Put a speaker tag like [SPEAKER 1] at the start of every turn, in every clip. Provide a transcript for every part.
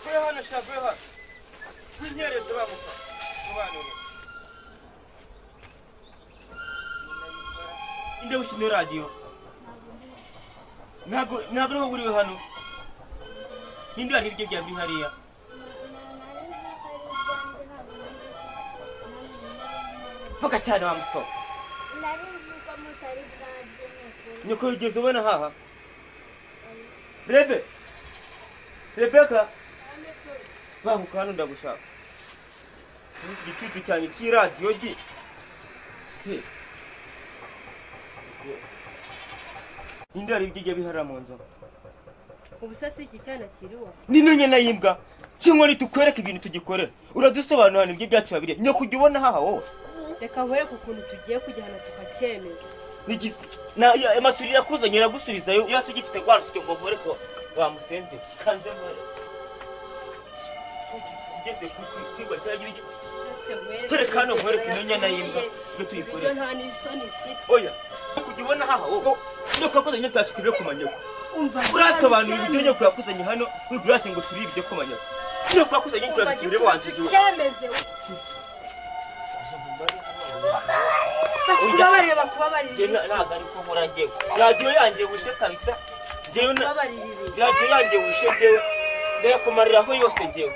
[SPEAKER 1] kuri hano sha kuri hano winyere turamuka mubanure inde ushino radiyo ntago ntago ariho buriwe hano ninde wari hirya bya bihariya mvuga cyane wa musoro
[SPEAKER 2] nari nzi ko mutari bwarye ni ukuri
[SPEAKER 1] nyoko yigeze ubona haha rebe rebeka banguka hano ndagushaka Muri iki gicucu cyanjye cy'iradiyo gi se rwose. ninde wari bijya bihara mu nzu
[SPEAKER 3] ubu se si iki cyana kiriwa
[SPEAKER 1] nino nyina y'imbwa kimwe nitukwereka ibintu tugikorera uradusobanura hano ibyo byacu babiri nyoko ujya ubona haha wowe
[SPEAKER 3] reka nkwereke ukuntu tugiye kujyana tukacyemeza
[SPEAKER 1] Nigi- na- ya- amasuri yakuzanye iragusubizayo iyo tugifite rwarusike ngo nkore ko wamusenze kanze nkore ugeze ku ku- kwigwa cya gibigi tureka hano nkwereke inyana y'imbwa ibyo
[SPEAKER 3] ibyo
[SPEAKER 1] tuyikorera
[SPEAKER 3] nta n'isoni mfite
[SPEAKER 1] oya kujya ubona haha wowe nyoko yakuzanye tutashikiriye ku manyoko
[SPEAKER 3] umva
[SPEAKER 1] urasobanura uburyo nyoko yakuzanye hano wigura hasi ngo turebe ibyo ku manyoko nyoko yakuzanye tutashikiriye wanjye iwe
[SPEAKER 3] cyemeze bakubabarire
[SPEAKER 1] Njye
[SPEAKER 3] bakubabarire
[SPEAKER 1] na- ntabwo ari ko nkora njyewe radiyo yanjye wishe kabisa njyewe na-
[SPEAKER 3] bakubabarire ibintu
[SPEAKER 1] radiyo yanjye wishe njyewe ndayakumariraho yose njyewe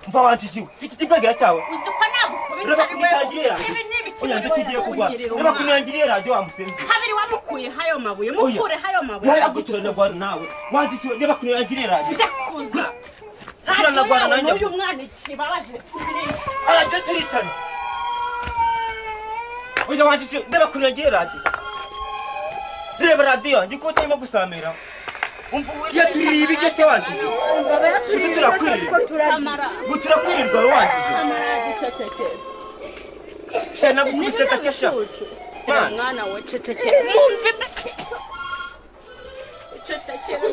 [SPEAKER 1] mva wanjijiwe mfite ikiganiro cyawe
[SPEAKER 4] uzi ko nagukubita
[SPEAKER 1] Ureba
[SPEAKER 4] ari wowe
[SPEAKER 1] kunyitangirira.
[SPEAKER 4] ibi ni ibiki
[SPEAKER 1] oya ndatugiye kugwa
[SPEAKER 3] Wongere
[SPEAKER 1] reba
[SPEAKER 3] umwana.
[SPEAKER 1] kunangiriye radiyo wamusenze
[SPEAKER 4] kabiri wamukuyeho ayo mabuye
[SPEAKER 1] Oya.
[SPEAKER 4] mukureho ayo mabuye
[SPEAKER 1] ntayaguturana rwari nawe wanjijiwe reba kunangiriye radiyo
[SPEAKER 4] ndakuza
[SPEAKER 1] Gura na Rwanda nanjye.
[SPEAKER 4] uyu mwana ikibabaje
[SPEAKER 1] arajya turicana oya wanjijiwe reba kunangiriye radiyo reba radiyo yanjye ko utarimo gusamira umva iyo tuririye ibiryo se wanjijiwe ese turakwirirwa
[SPEAKER 4] amara
[SPEAKER 1] ngo turakwirirwa we wanjijiwe sha nagukubise gake sha Mana.
[SPEAKER 4] mwana we cecekera mwumve cecekera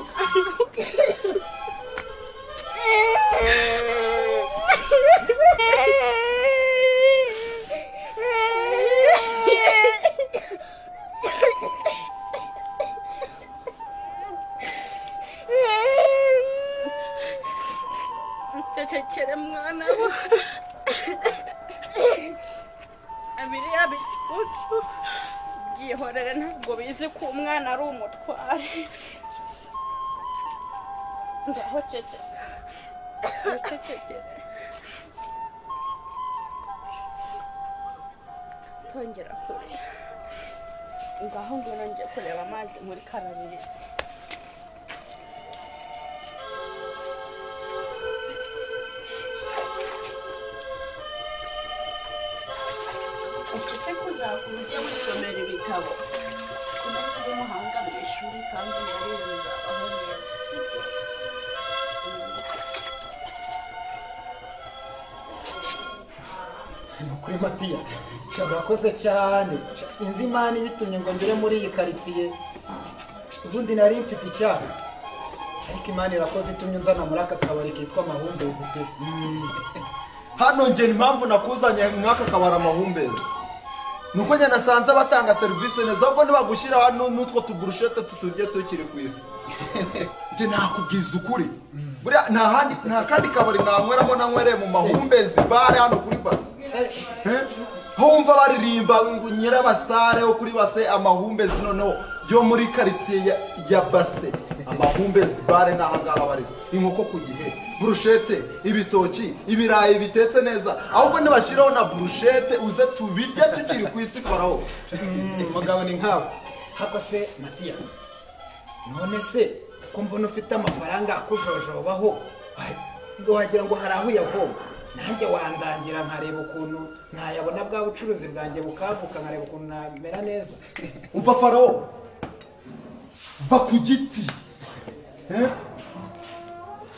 [SPEAKER 4] cecekera mwana we biriya bicucu byihorere ntabwo bizi ko umwana ari umutware ngaho ceceka wicecekere tongera kurira ngaho ngwino njye kureba amazi muri karabirizi ucece kuzakura ujye wisomera ibitabo kuko kiri umuhanga mu ishuri kandi yarize uzabaho neza sibyo
[SPEAKER 5] Ni kuri matiya sha urakoze cyane Sha sinzi imana ibitumye ngo ngere muri iyi karitsiye ubundi nari mfite icyaha ariko imana irakoze itumye unzana muri aka kabari kitwa amahumbezi pe
[SPEAKER 6] hano njye impamvu nakuzanye nk'aka kabari amahumbezi ni uko njye nasanze abatanga serivisi neza ahubwo ntibagushyira hano n'utwo tuburushete tuturye tukiri ku isi njye nakubwiza ukuri buriya nta handi nta kandi kabari nanyweramo nanywereye mu mahumbezi bare hano kuri base Eh? aho wumva baririmba nyirabasare wo kuri base amahumbezi noneho yo muri karitsiye ya, ya base amahumbezi bare ni ahangaha barizwa inkoko ku gihe burushete ibitoki ibirayi bitetse neza ahubwo nibashyiraho na burushete uze tubirye tukiri ku isi farawo
[SPEAKER 5] umugabo ni nkawe hako se matiya none se ko mbona ufite amafaranga akujojobaho wa- wagira ngo hari aho uyavoma nanjye wandangira nkareba ukuntu ntayabona bwa bucuruzi bwanjye bukaguka nkareba ukuntu namera neza
[SPEAKER 6] umva farawo va ku giti Eh?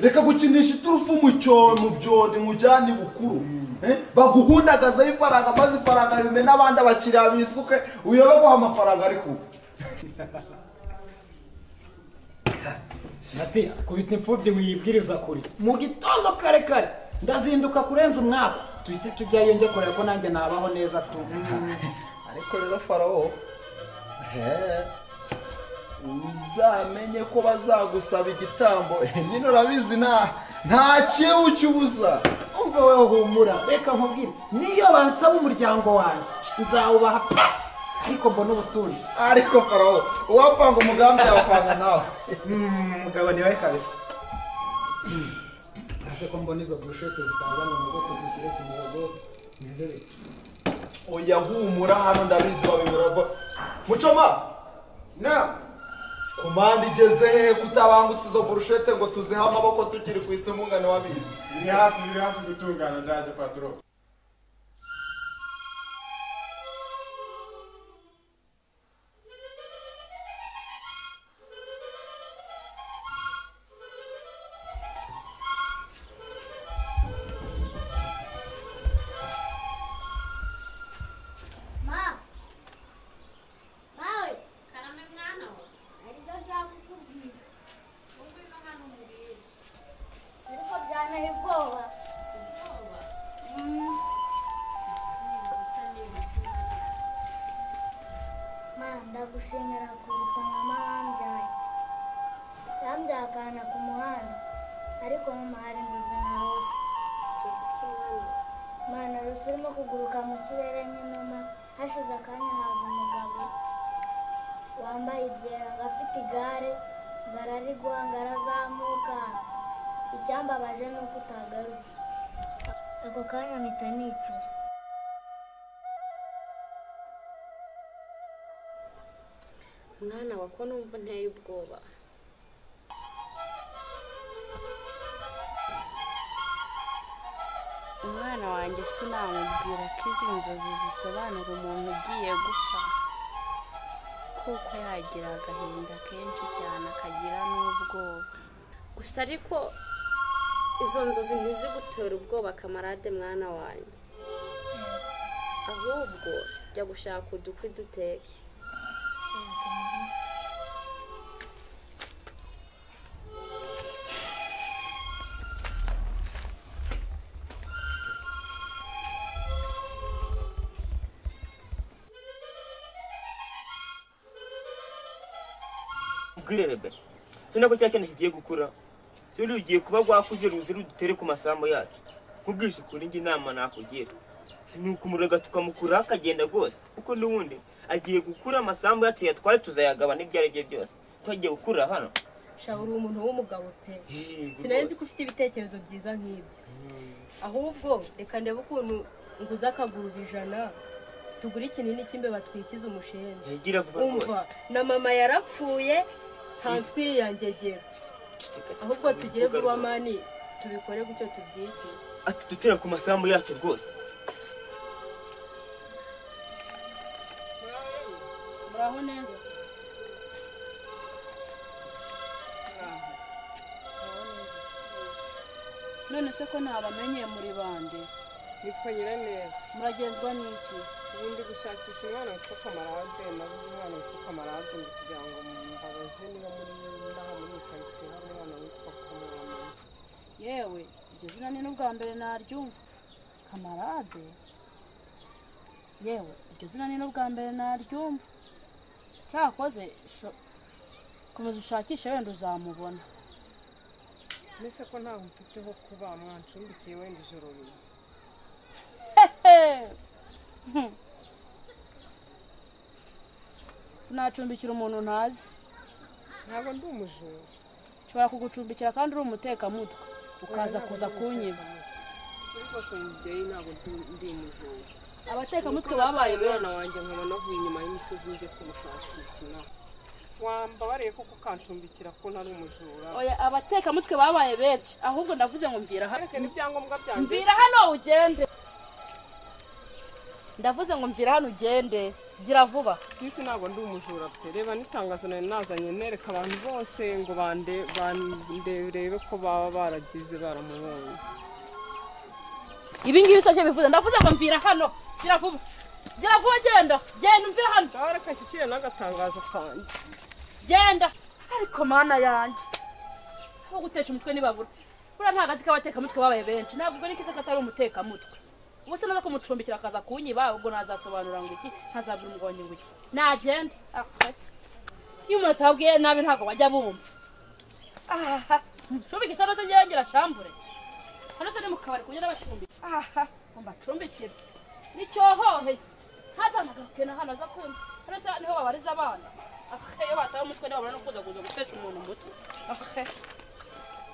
[SPEAKER 6] reka gukinisha iturufu mu cyobo mu byoni mujyane bukuru Eh? baguhundagazaho ifaranga maze ifaranga rime n'abandi abakiriya bisuke uyobe guha amafaranga ariko
[SPEAKER 5] matiya kubita imfubyi wiyibwiriza kure mu gitondo kare kare ndazinduka kurenza umwaka tuhite tujyayo njye kureba ko nanjye nabaho neza tu
[SPEAKER 6] ariko rero farawo uzamenye ko bazagusaba igitambo nyine urabizi nta nta kibu cy'ubusa
[SPEAKER 5] umva wowe humura reka nkubwire niyo bansaba umuryango wanjye nzawubaha pe! ariko mbona ubutunzi
[SPEAKER 6] ariko farawo uwapanga umugambi yawupanga nawe
[SPEAKER 5] Mm, mugabo ni wowe kabisa ese ko mbona izo burushete zitangana mu bwoko zishyire ku murongo meze bite
[SPEAKER 6] oya humura hano ndabizi wabibura vuba mucoma na komande igeze hehe kutabangutse izo burushete ngo tuzihe amaboko tukiri ku isi mungane wabizi
[SPEAKER 7] biri hafi biri hafi gutungana ndaje paturo
[SPEAKER 2] Ma! Mawe! Karame mwana we! Ariko byagukubwira. Wowe n'umwana umubwira. Ariko byanteye ubwoba. Mm. Ma, ndagushimira kuruta mama wambyaye. Yambyaye akana ku muhanda. Ariko mama hari inzozi narose. Mana Rusi urimo kuguruka mu kirere nk'inuma hashize akanya haza umugabo wambaye ibyeranga afite igare ngo ararigwa ngo arazamuka icyambabaje ni uko utagarutse ako kanya mpita nicara
[SPEAKER 4] mwana wa ko numva unteye ubwoba umwana wanjye sinamubwira ko izi nzozi zisobanura umuntu ugiye gupfa kuko yagira agahinda kenshi cyane akagira n'ubwoba gusa ariko izo nzozi ntizigutera ubwoba kamarade mwana wanjye ahubwo jya gushaka udukwi duteke
[SPEAKER 1] ubwire rebera cyo nako cya kintu kigiye gukura cyo rugiye kuba rwakuze ruzi rudutere ku masambu yacu nkubwishe ukuri njye inama nakugira ni ukumurega tukamukuraho akagenda rwose kuko n'ubundi agiye gukura amasambu yacu yatwaye tuzayagabana ibyo ari byo byose twagiye gukura hano
[SPEAKER 3] sha uri umuntu w'umugabo pe
[SPEAKER 1] Yego
[SPEAKER 3] sinari nzi
[SPEAKER 1] rwose.
[SPEAKER 3] ko ufite ibitekerezo byiza nk'ibyo ahubwo reka ndebe ukuntu nguze akaguru ijana tugure ikinini cy'imbeba twikiza umushenzi
[SPEAKER 1] yagira vuba rwose
[SPEAKER 3] umva na mama yarapfuye ntanswiri yangegera
[SPEAKER 1] Ceceka, ceceka,
[SPEAKER 3] ahubwo tugire
[SPEAKER 1] vuga
[SPEAKER 3] vuba
[SPEAKER 1] rwose.
[SPEAKER 3] mani tubikore gutyo tubyikiye
[SPEAKER 1] ati dutera ku masambu yacu rwose
[SPEAKER 4] muraho neza none se ko ntabamenyeye muri bande
[SPEAKER 8] nitwa nyiraneza
[SPEAKER 4] muragenzwa n'iki
[SPEAKER 8] ubu ndi gushakisha umwana witwa kamarade nabuze umwana witwa kamarade ndi kugira ngo mbabaze niba muri inaha muri karitsiye hari umwana witwa kamarade
[SPEAKER 4] yewe iryo zina ni n'ubwa mbere naryumva kamarade yewe iryo zina ni n'ubwa mbere naryumva cyakoze sho- komeza ushakishe wenda uzamubona
[SPEAKER 8] mbese ko ntaho mfite ho kuba mwancumbikiye wenda ijoro nyuma
[SPEAKER 4] Hmm. sinacumbikira umuntu ntazi
[SPEAKER 8] ntabwo ndi umujura
[SPEAKER 4] nshobora kugucumbikira kandi uri umutekamutwe ukaza
[SPEAKER 8] Ntabwo
[SPEAKER 4] kuza
[SPEAKER 8] ndi
[SPEAKER 4] kunyiba
[SPEAKER 8] umutekamutwe. kuri rwose mubyeyi ntabwo ndi- ndi umujura
[SPEAKER 4] abatekamutwe babaye
[SPEAKER 8] umwana
[SPEAKER 4] benshi
[SPEAKER 8] wanjye nkaba navuye inyuma y'imisozi njye kumushakisha inaha wambabariye kuko ukancumbikira ko ntari umujura
[SPEAKER 4] oya abatekamutwe babaye benshi ahubwo ndavuze ngo mvira hano
[SPEAKER 8] Areke n'ibyangombwa byanjye
[SPEAKER 4] mvira hano ugende ndavuze ngo mvira hano ugende gira vuba
[SPEAKER 8] Chris ntabwo ndi umujura pe reba n'itangazo nari nazanye nereka abantu bose ngo bande banderebe ko baba baragize baramubonye
[SPEAKER 4] ibi ngibi usabye bivuze ndavuze ngo mvira hano gira vuba gira vuba genda genda mvira hano
[SPEAKER 8] nawe reka nshyikire n'agatangazo kanjye
[SPEAKER 4] genda ariko mana yanjye aho gutesha umutwe ntibabura buriya nta kazi k'abatekamutwe babaye benshi ntabwo ubwo n'ikisa katari umutekamutwe ubu se naza kumucumbikira akaza kunyiba ubwo ntazasobanura ngo iki ntazabwira umugabo wanjye ngo iki nagende iyo umuntu atababwiye nabi ntabwo bajya bumva aha nshobike cyangwa se yongera shambure hano se ni mu kabari kunyura bacumbika aha ngo mbacumbikire nicyohohe ntazanagaruke na hano aza kumva hano se niho babariza abana ahe iyo batawe umutwe niho babona no kuza kuza gutesha umuntu umutwe ahe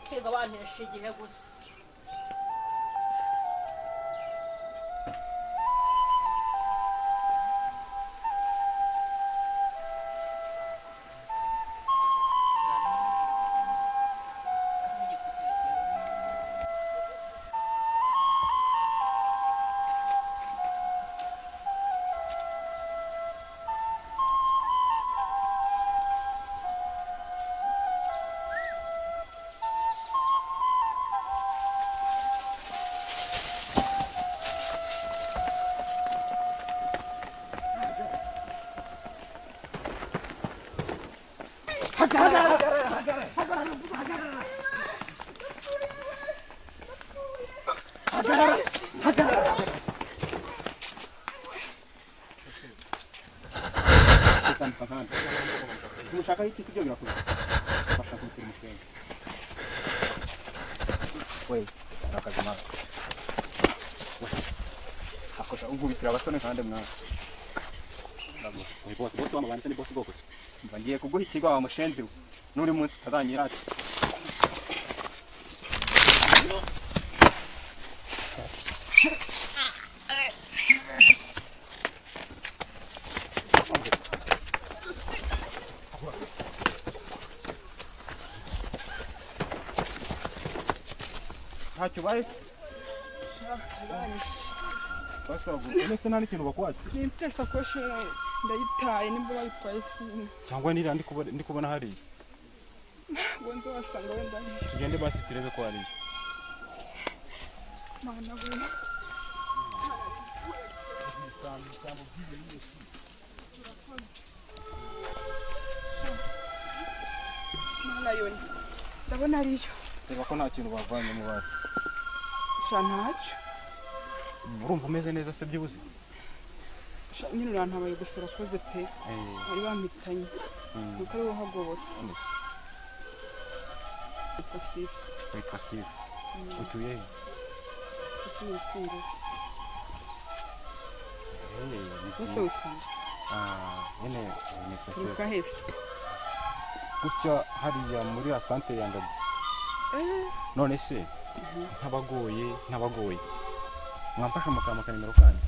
[SPEAKER 4] kwiga bantesha igihe gusa
[SPEAKER 9] ntushaka iki ibyo birakurura bashaka kumutera umushwenge we ni akazi nawe we akosha unkubitira abasore kandi mwana ndaguha uyu bose bose wamubanye se ni bose bwoko ki mba ngiye kuguha ikigo wa mushenzi we n'uri munsi utazanyirata ntacyo ubaye se basagu uretse nta n'ikintu bakwatse
[SPEAKER 10] Ni mfite sakoshi ndayitaye nimba bayitwaye sinzi
[SPEAKER 9] cyangwa niriya ndi kubona- ndi kubona hariya
[SPEAKER 10] ngo nze wasanga wenda
[SPEAKER 9] tugende basi turebe ko hariya
[SPEAKER 10] mana we mana yoni ndabona ariyo
[SPEAKER 9] reba ko nta kintu bavanye mu basi
[SPEAKER 10] sha ntacyo
[SPEAKER 9] urumva umeze neza se byibuze
[SPEAKER 10] sha nyine urantabaye gusa urakoze pe bari bampitanye nuko ari wowe uhagobotse Yitwa Sifa.
[SPEAKER 9] witwa steve
[SPEAKER 10] Mm.
[SPEAKER 9] utuye he
[SPEAKER 10] Kuki wikundira?
[SPEAKER 9] Hey, ni
[SPEAKER 10] Bose
[SPEAKER 9] byiza.
[SPEAKER 10] wikunda.
[SPEAKER 9] Ah, nyine ni
[SPEAKER 10] Turuka
[SPEAKER 9] steve
[SPEAKER 10] hese.
[SPEAKER 9] gutya hariya muri asante ya ngagi
[SPEAKER 10] Eh,
[SPEAKER 9] none se ntabagoye ntabagoye mwamfasha mukama kanimero kanyu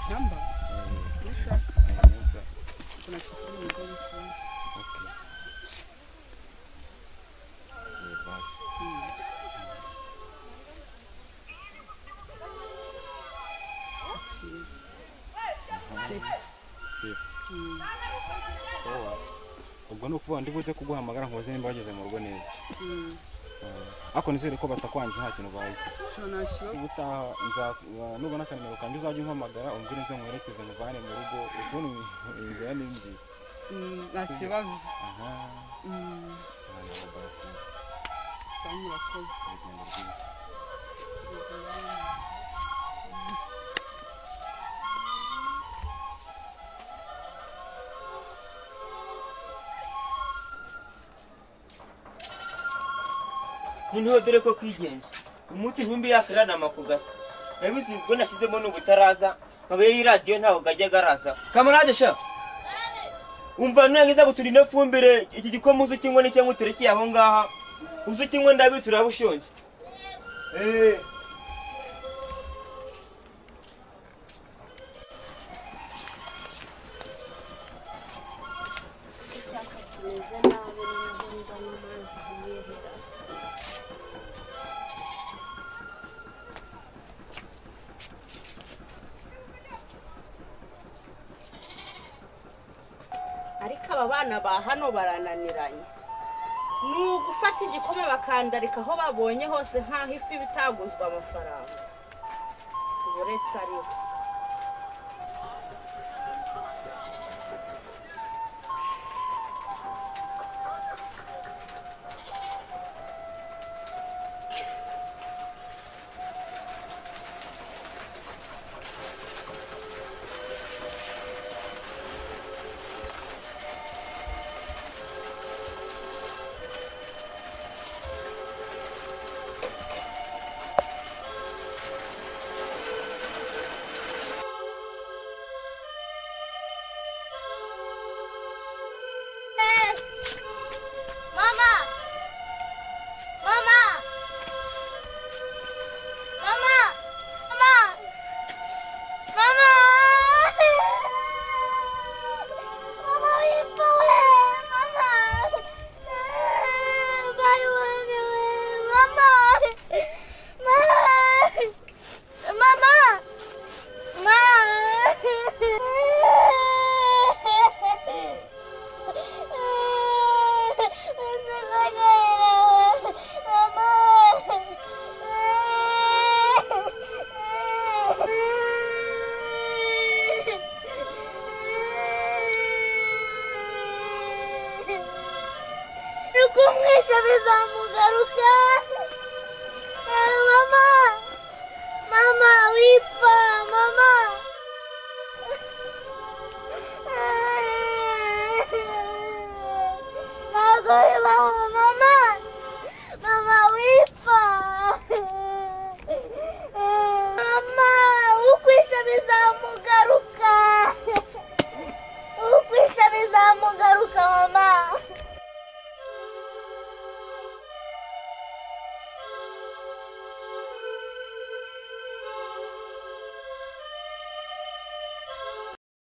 [SPEAKER 10] namba.
[SPEAKER 9] Eh,
[SPEAKER 10] Nashaka
[SPEAKER 9] eh, neza.
[SPEAKER 10] kuna kitu umugore ukunda.
[SPEAKER 9] Okay. Eh, basi.
[SPEAKER 10] Cyiza.
[SPEAKER 9] Safe. Sawa. ubwo ni ukuvuga ndi buze kuguhamagara nkubaze nimba wageze mu rugo neza
[SPEAKER 10] Mm.
[SPEAKER 9] Eh, ariko nizere ko batakwanjye nta kintu baye
[SPEAKER 10] Sho nashyira.
[SPEAKER 9] ubutaha nza- wa- nubona akanimero kanjye uzajya umpamagara umbwire nze mwerekeze muvane mu rugo ukuntu inzira n'imbi
[SPEAKER 10] Mm, nta kibazo.
[SPEAKER 9] aha
[SPEAKER 10] Mm,
[SPEAKER 9] cyane basi
[SPEAKER 10] kandi urakoze.
[SPEAKER 9] urugendo rwiza
[SPEAKER 1] noneho dore ko kwigenje umunsi ntumbi yakaranama ku gasa nabizi ubwo nashyizemo n'ubutaraza nkabaye y'iradiyo ntawe gajya garaza kamarade sha umva nangiza gutura ino fumbire iki gikoma uzi ukinywa ni cyangwa uterekeye aho ngaha uzi ukinywa ndabizi uraba ushonje Eh.
[SPEAKER 11] Icyapa kimeze nabi noneho mbona amazi yirira
[SPEAKER 3] ariko aba bana ba hano barananiranye ni ugufata igikoma bakandarika aho babonye hose nk'aho ifi bitaguzwa amafaranga uretse ariho
[SPEAKER 12] kumwisha bizamugaruka Eh, mama mama wipfa mama